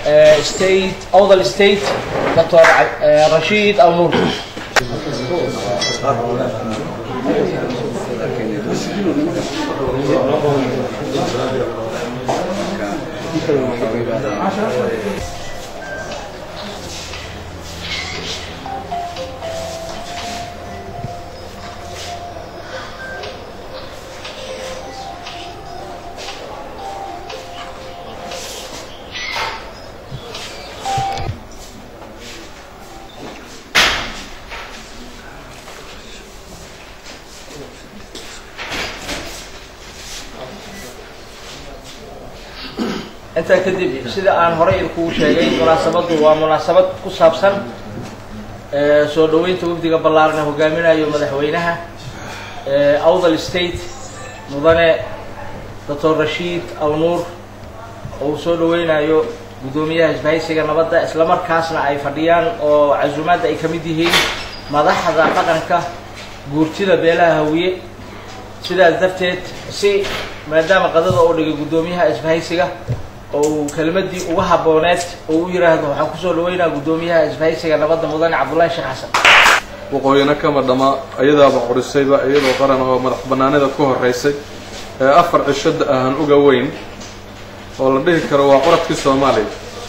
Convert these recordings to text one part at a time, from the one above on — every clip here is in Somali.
state awdal state dr rashiid awnuur intaa kadib sida aan horey idinkugu sheegay munaasabaddu waa munaasabad ku saabsan soo dhaweynta wafdiga ballaaran ee hogaaminayo madaxweynaha awdal state mudane doctor rashiid awnuur oo uu soo dhaweynayo guddoomiyaha isbahaysiga nabadda isla markaasna ay fadhiyaan oo casuumaadda ay ka mid yihiin madaxda dhaqanka guurtida beelaha hawiye sidaas darteed si maadaama qadada oo dhigay guddoomiyaha isbahaysiga oo uu kelmadii uga habooneed oo u yidhaahdo waxaan kusoo dhaweynaa guddoomiyaha isbahaysiga nabadda mudane cabdullaahi sheekh xasan waqooyina kama dhama iyadaaba qorisayba iyadoo qaran oo madax banaanida ku horeysay ee afar cishada ahan uga weyn oo la dhihi karo waa curadkii soomaaliya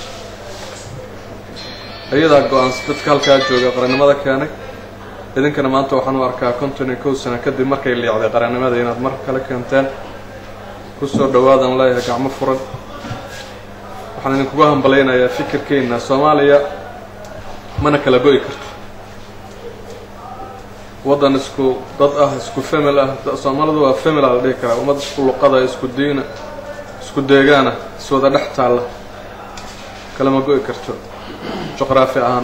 iyadaa go-aansa dadka halkaa jooga qarannimada keenay idinkana maanta waxaan u arkaa konton iyo kow sano kadib markay liicday qarannimada inaad mar kale keenteen kusoo dhawaadan leeyahay gacmo furan waxaan idinkugu hambalaynayaa fikirkeenna soomaaliya mana kala go'i karto waddan isku dad ah isku famil ah soomaalidu waa famil a la dhihi karaa ummad isku luqada isku diina isku deegaana iswada dhex taalla kalama go'i karto juqraafi ahaan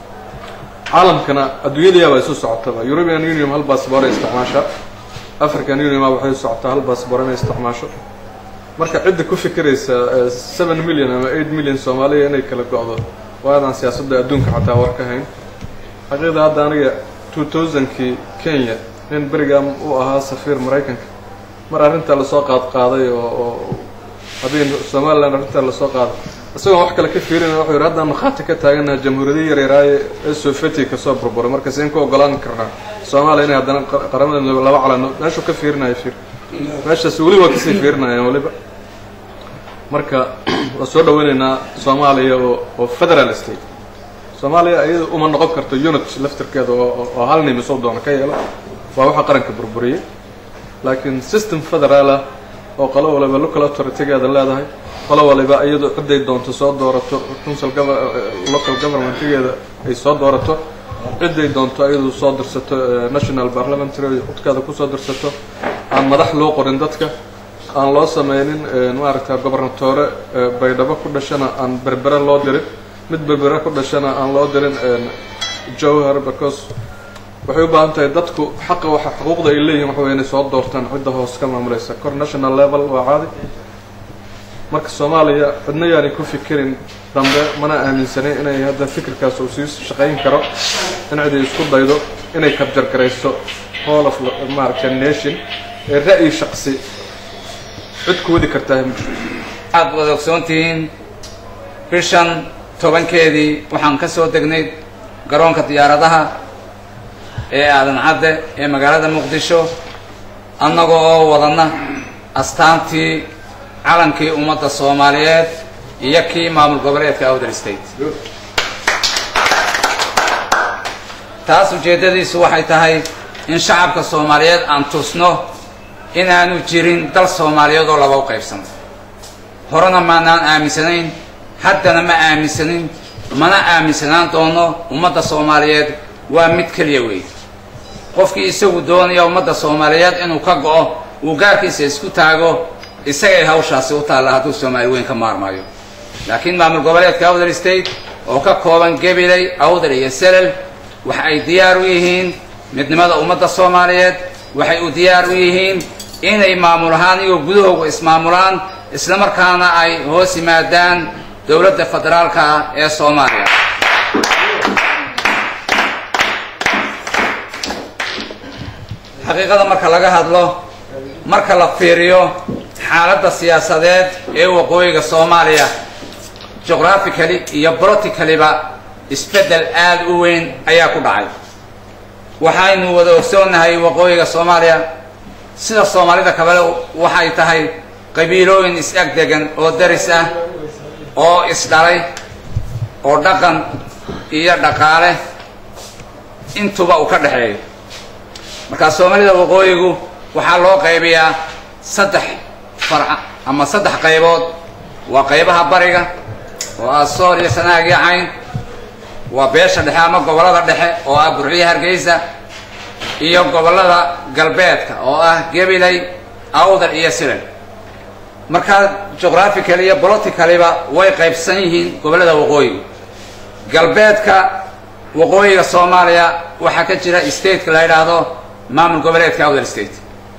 caalamkana adduunyadayaabaa isu socotaba european union hal baasboor ay isticmaashaa african union waxay u socotaa hal baasboor inay isticmaasho marka cidda ku fikiraysa seven million ama eight million soomaaliya inay kala go-do waa adaan siyaasadda adduunka xataa war ka hayn xaqiiqda hadda aniga two thousandkii kenya nin berigaa u ahaa safiir maraykanka mar arrintaa lasoo qaad qaaday oo oo habeen somaliland arrintaa lasoo qaaday isagoon wax kale ka fiirina wuxuu yidhi haddaan markhaati ka taaganaha jamhuuriyada yaryaraaye ee sovieti kasoo burburay marka seen ku ogolaan karnaa soomaaliya inay haddana qaramada midoobe laba calano meeshuu ka fiirinayo fiir meeshaas weli waa kasii fiirinayaan weliba marka waa soo dhaweynaynaa soomaaliya oo oo federal state soomaaliya iyada uma noqon karto unit laftirkeeda oo oo hal nim isoo doono ka yeelo waa waxa qaranka burburiyey laakiin system federaal ah oo qolo waliba local authoritygeeda leedahay qolo waliba iyadu cidday doonto soo doorato council local governmentgeeda ay soo doorato cidday doonto iyadu soo dirsato national parliamentary codkeeda kusoo dirsato aan madax loo qorin dadka aan loo sameynin maaragta gobernatoore baydhabo ku dhashana aan berbere loo dirin mid berbere ku dhashana aan loo dirin jowhar because waxay u baahan tahay dadku xaqa waxa xuquuqda ay leeyihin waxa way inay soo doortaan cidda hoos ka maamulaysa kor national level waa caadi marka soomaaliya cidna yaanay ku fikirin dambe mana aaminsanin inay hadda fikirkaas uu sii shaqayn karo in ciday isku daydo inay kabjargarayso whole of maaragta nation ee ra'yi shaqsi cid ku wadi kartaa ma jirto waxaad wada ogsoontihiin bishan tobankeedii waxaan ka soo degnay garoonka diyaaradaha ee aadan cadde ee magaalada muqdisho annaga oo wadana astaantii calankii ummadda soomaaliyeed iyo kii maamul goboleedka outer state taas ujeeddadiisu waxay tahay in shacabka soomaaliyeed aan tusno inaanu jirin dal soomaaliyeed oo laba u qaybsano horena maanaan aaminsanayn haddana ma aaminsanin mana aaminsanaan doono ummadda soomaaliyeed waa mid keliya weey qofkii isagu doonaya ummadda soomaaliyeed inuu ka go'o uu gaarkiisa isku taago isagay hawshaasi u taalla hadduu soomaali weyn ka maarmaayo laakiin maamul goboleedka outer state oo ka kooban gabiley awdar iyo selel waxa ay diyaar u yihiin midnimada ummadda soomaaliyeed waxay u diyaar u yihiin inay maamul ahaan iyagoo gudahooga ismaamulaan isla markaana ay hoos yimaadaan dowladda federaalka ah ee soomaaliya xaqiiqada marka laga hadlo marka la fiiriyo xaaladda siyaasadeed ee waqooyiga soomaaliya geographically iyo politicaliba isbeddel aada u weyn ayaa ku dhacay waxaynu wada ogsoonnahay waqooyiga soomaaliya sida soomaalida kabale waxay tahay qabiilooyin is-ag degan oo daris ah oo isdhalay oo dhaqan iyo dhaqaale intuba uu ka dhexeeyo markaa soomaalida waqooyigu waxaa loo qaybiyaa saddex farca ama saddex qaybood waa qaybaha bariga oo ah sool iyo sanaag iyo cayn waa beesha dhexe ama gobollada dhexe oo ah burciyo hargeysa iyo gobollada galbeedka oo ah gabiley awdal iyo silan markaa geographically iyo politicaliba way qaybsan yihiin gobollada waqooyiga galbeedka waqooyiga soomaaliya waxaa ka jira stateka la yidhaahdo maamul goboleedka awdal state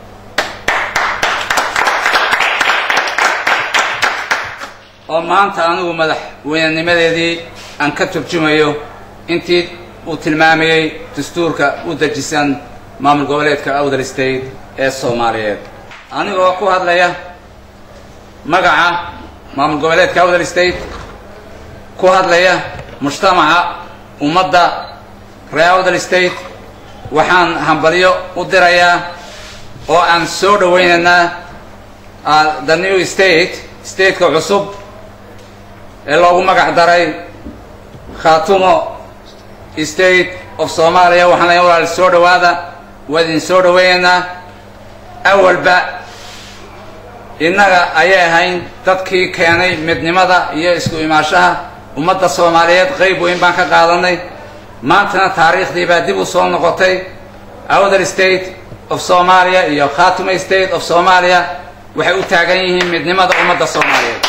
oo maanta anigu madaxweynenimadeedii aan ka turjumayo intii uu tilmaamayey dastuurka u dejisan maamul goboleedka awdal state ee soomaaliyeed anigoo ku hadlaya magaca maamul goboleedka awdal state ku hadlaya mujtamaca ummadda ree awdal state waxaan hambalyo u dirayaa oo aan soo dhawaynaynaa the new state stateka cusub ee loogu magac daray khaatumo state of soomaaliya waxaan leeyahay walaal soo dhawaada waa idin soo dhawaynaynaa awalba innaga ayay ahayn dadkii keenay midnimada iyo isku imaashaha ummadda soomaaliyeed qayb weyn baan ka qaadanay maantana taariikhdii baa dib u soo noqotay awdal state of soomaaliya iyo khaatumo state of soomaaliya waxay u taagan yihiin midnimada ummadda soomaaliyeed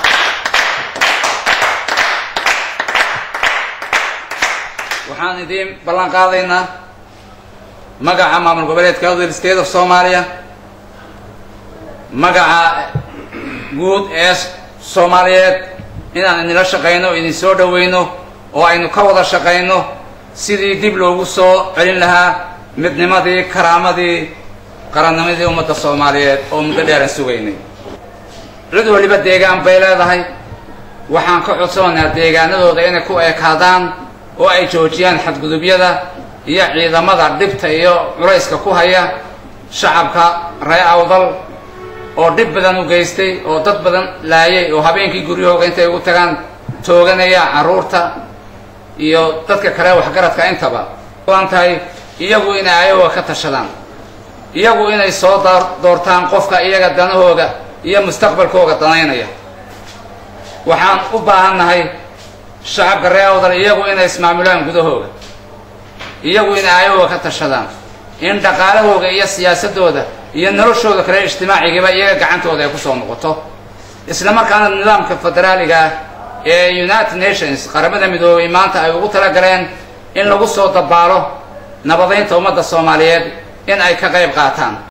waxaan idiin ballan qaadaynaa magaca maamul goboleedka awdal state of soomaaliya magaca guud ee soomaaliyeed inaan idinla shaqayno o idin soo dhawayno oo aynu ka wada shaqayno sidii dib loogu soo celin lahaa midnimadii karaamadii qarannimadii ummadda soomaaliyeed oo muddo dheeran sugaynay cid waliba deegaan bay leedahay waxaan ka codsanaynaa deegaanadooda inay ku ekaadaan oo ay joojiyaan xadgudubyada iyo ciidamada dhibta iyo culayska ku haya shacabka ree awdal oo dhib badan u geystay oo dad badan laayay oo habeenkii guryahooga intay ugu tagaan tooganaya carruurta iyo dadka kale waxgaradka intaba an tahay iyagu inay ayaga ka tashadaan iyagu inay soo doortaan qofka iyaga danahooga iyo mustaqbalkooga danaynaya waxaan u baahannahay shacabka ree awdal iyagu inay ismaamulaan gudahooga iyagu inay ayagooga ka tashadaan in dhaqaalahooga iyo siyaasadooda iyo noloshooda kale ijtimaacigiiba iyaga gacantooda ay kusoo noqoto isla markaana nidaamka federaaliga ah ee united nations qaramada midoobay maanta ay ugu talagaleen in lagu soo dabaalo nabadaynta ummadda soomaaliyeed in ay ka qayb qaataan